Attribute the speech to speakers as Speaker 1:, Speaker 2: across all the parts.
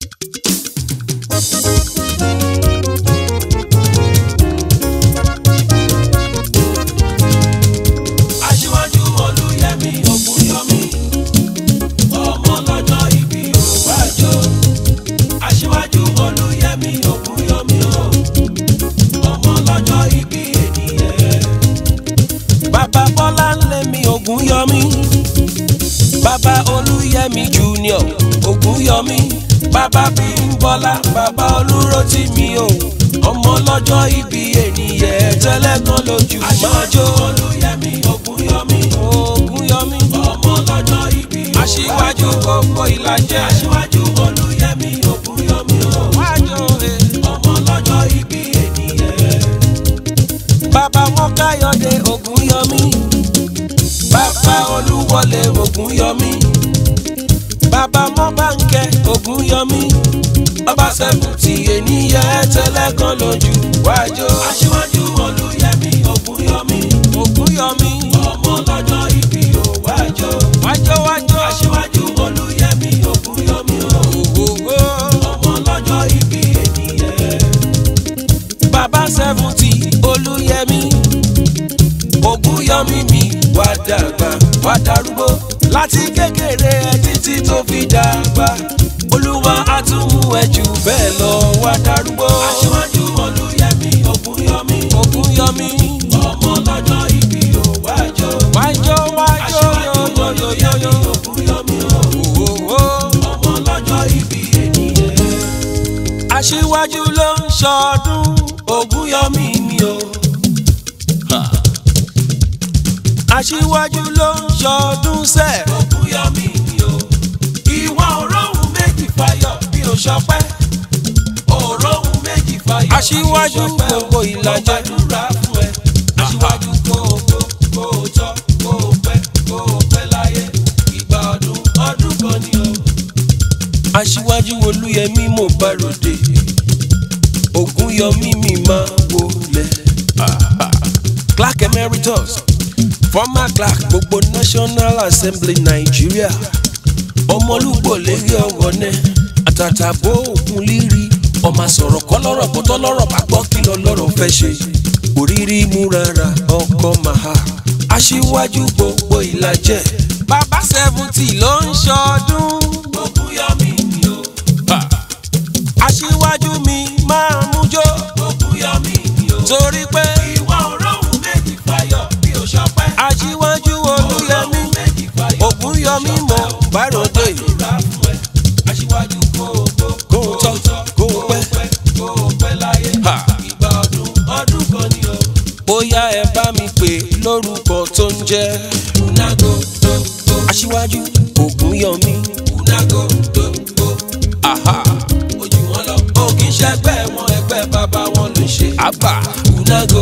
Speaker 1: aṣíwájú olúyẹmí ògúnyọmí ọmọ lọ́jọ́ ìbí òwájọ aṣíwájú olúyẹmí ògúnyọmí o ọmọ lọ́jọ́ ìbí ènìyàn. bàbá bọ́lá ń lé mi ògúnyọmí bàbá olúyẹmí junior ògúnyọmí bàbá bímbọ́lá bàbá olúrótìmí o ọmọ lọ́jọ́ ìbí ènìyàn tẹ́lẹ̀ kan lójú máa jó olúyẹmí ògúnyọmí ògúnyọmí ọmọ lọ́jọ́ ìbí aṣíwájú gbogbo ìlàjẹ aṣíwájú olúyẹmí ògúnyọmí o wájú ọmọ lọ́jọ́ ìbí ènìyàn. bàbá wọn káyọ̀dé ògúnyọmí bàbá olúwọlé ògúnyọmí bàbá mọ́bánkẹ́ ògúnyọmí ọba sẹ́kùtì ènìyàn tẹ́lẹ̀ kan lójú wájú. aṣíwájú olúyẹmí ògúnyọmí ògúnyọmí ọmọ lọ́jọ́ ìbí ò wájú. wájú wájú aṣíwájú olúyẹmí ògúnyọmí òwòwò ọmọ lọ́jọ́ ìbí ènìyàn. bàbá sẹ́fùtì olúyẹmí ògúnyọmí mi wá dàgbà wá darúgbó láti kékeré ẹ títí tó fi dàgbà olúwa á tún mú ẹ jù bẹ́ẹ̀ lọ wá darúgbó. aṣíwájú olúyẹmí ògúnyọmí ògúnyọmí ọmọ lọ́jọ́ ìbí ò wájọ. wájọ wájọ yóyóyóyó ògúnyọmí òwòwò ọmọ lọ́jọ́ ìbí ènìyàn. aṣíwájú ló ń ṣọdún ògúnyọmí mi o. aṣíwájú ló ń ṣọdún sẹ́. ògúnyọmí mi o. ìwọ òróhùn méjì fayọ̀ bí o ṣọpẹ́. òróhùn méjì fayọ̀
Speaker 2: Aṣíwájú gbogbo ìlàjẹ.
Speaker 1: mo gbàdúrà fún ẹ. aṣíwájú kó o tó kó o tọ́ kó o pẹ́ kó o pẹ́ láyé. ìgbà ọdún ọdún kan ni o.
Speaker 2: aṣíwájú olúyẹmí mo bá ròde ògúnyọmí mi máa wọlé. clark emeritus former clark gbogbo national assembly nigeria ọmọlúgbò lérí ọ̀rọ̀ náà àtàtàbó ògùn líri ọmọ sọ̀rọ̀ kọ́ lọ́rọ̀ bó tọ́ lọ́rọ̀ bá gbọ́ kí lọ lọ́rọ̀ fẹ́ ṣe òrírí mú rárá ọkọ màá aṣíwájú gbogbo ìlàjẹ bàbá seventy ló ń ṣọdún
Speaker 1: ògúnyọmí mi o.
Speaker 2: aṣíwájú mi máa mú jó
Speaker 1: ògúnyọmí mi o.
Speaker 2: torí pé
Speaker 1: ìwọ òróhùn méjì fayọ̀ bí o ṣọpẹ́.
Speaker 2: aṣíwájú olúyẹmí
Speaker 1: méjì fayọ̀
Speaker 2: ògúnyọmí mo bá ròde
Speaker 1: gbàdúrà fún ẹ. aṣíwájú kó o tó
Speaker 2: kó o tọ́ kó o pẹ́.
Speaker 1: kó o pẹ́ láyé.
Speaker 2: Ha.
Speaker 1: ìgbà ọdún ọdún kan ni o.
Speaker 2: bóyá ẹ bá mi pè lórúkọ tó ń jẹ́
Speaker 1: unago tó tó
Speaker 2: aṣíwájú ògúnyọmí
Speaker 1: unago tó tó.
Speaker 2: àhà
Speaker 1: ojú wọn lọ. ó kì í ṣẹgbẹ́ wọn ẹgbẹ́ bàbá wọn ló ṣe.
Speaker 2: àbà
Speaker 1: unago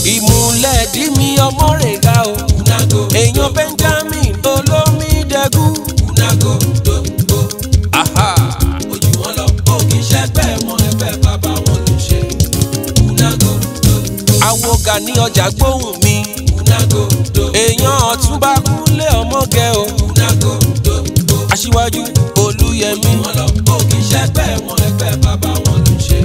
Speaker 2: ìmúlẹ̀ dí mi ọmọ rẹ̀ ga o
Speaker 1: unago
Speaker 2: èèyàn benjamin olómídẹ́gù
Speaker 1: unago tó tó.
Speaker 2: àhà
Speaker 1: ojú wọn lọ. ó kì í ṣẹgbẹ́ wọn ẹgbẹ́ bàbá wọn ló ṣe. unago tó tó.
Speaker 2: àwo gani ọjà gbóhùn mi
Speaker 1: unago tó.
Speaker 2: èèyàn ọ̀túnba kúnlé ọmọge o
Speaker 1: unago tó tó.
Speaker 2: aṣíwájú olúyẹmí
Speaker 1: wọn lọ. ó kì í ṣẹgbẹ́ wọn ẹgbẹ́ bàbá wọn ló ṣe.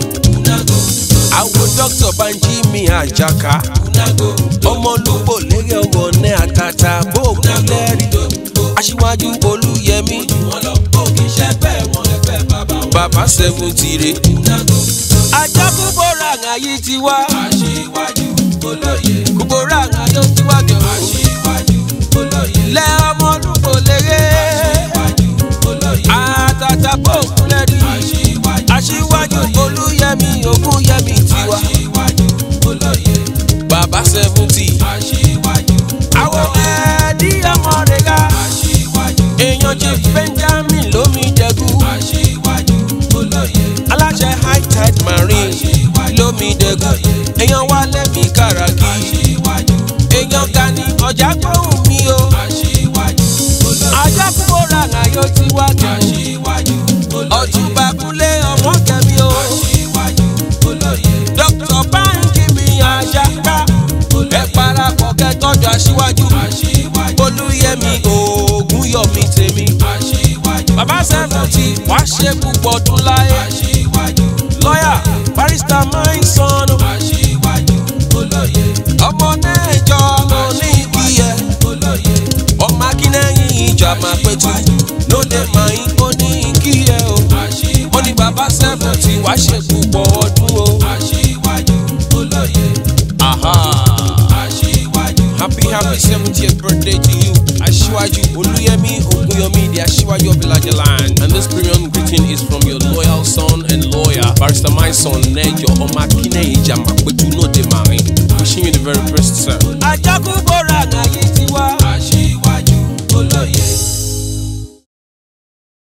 Speaker 1: unago tó.
Speaker 2: àwo dókítà banjí mi àjàká
Speaker 1: unago tó.
Speaker 2: ọmọlúgbò lérí ọwọ́ ní àtàtà bóògùn lẹ́rí aṣíwájú olúyẹmí
Speaker 1: wọn lọ. ó kì í ṣẹgbẹ́ wọn ẹgbẹ́ bàbá wọn.
Speaker 2: bàbá seventy re
Speaker 1: unago tó.
Speaker 2: ajá kúbọ̀rọ̀ àyè ti wá
Speaker 1: aṣíwájú olóye.
Speaker 2: kúbọ̀rọ̀ àyè ti wá gẹ̀rọ
Speaker 1: aṣíwájú olóye.
Speaker 2: lẹ́ ọmọlúgbò lérí
Speaker 1: aṣíwájú olóye.
Speaker 2: àtàtà bóògùn lẹ́rí
Speaker 1: aṣíwájú
Speaker 2: aṣíwájú olúyẹmí ògúnyẹmí tiwa
Speaker 1: aṣíwájú olóye.
Speaker 2: bàbá seventy
Speaker 1: aṣíwájú
Speaker 2: àwọn ẹ̀ẹ́dí ọmọ rẹ̀ ga
Speaker 1: aṣíwájú
Speaker 2: èèyàn chief benjamin lómídẹ́gù
Speaker 1: aṣíwájú olóye.
Speaker 2: aláṣẹ high tide marine lómídẹ́gù èèyàn wá lẹ́mí kàràkì
Speaker 1: aṣíwájú
Speaker 2: èèyàn gani ọjà gbóhùn mi o
Speaker 1: aṣíwájú olóye.
Speaker 2: ajá kúbọ̀rọ̀ àyè ti wá gẹ̀rọ
Speaker 1: aṣíwájú olóye.
Speaker 2: ọ̀túnba kúnlé ọmọ kẹmi o
Speaker 1: aṣíwájú olóye.
Speaker 2: dr banji mi àjàká ẹ parapọ̀ kẹtọ́jú aṣíwájú
Speaker 1: aṣíwájú
Speaker 2: olúyẹmí ògúnyọmí tèmi
Speaker 1: aṣíwájú
Speaker 2: bàbá sẹ́fọ̀tì wá ṣe púpọ̀ púpọ̀ ọdún láyé.
Speaker 1: aṣíwájú
Speaker 2: lọ́yà barista my son.
Speaker 1: aṣíwájú olóye
Speaker 2: ọmọ nẹ́ẹ̀jọ ló ní kí ẹ.
Speaker 1: olóye
Speaker 2: ọmọ akínẹ́yìn ìjà máa pẹ̀tù lóde màáyín ó ní kí ẹ o.
Speaker 1: aṣíwájú
Speaker 2: ó ní bàbá sẹ́fù tí wàá ṣe púpọ̀ ọdún o.
Speaker 1: aṣíwájú olóye
Speaker 2: Aha.
Speaker 1: aṣíwájú
Speaker 2: Happy happy seventieth birthday to you, Aṣíwájú Olúyẹmí Ògúnyọmí, the Aṣíwájú of Ìlàjẹ land. And this premium greeting is from your loyal son and lawyer, Barrister my son Nẹ́jọ Ọmọ Akínẹ́yìn Jàmàpẹ̀tù Nóde Màrin. Wishing you the very best, sir. Ajagunbọ̀rọ̀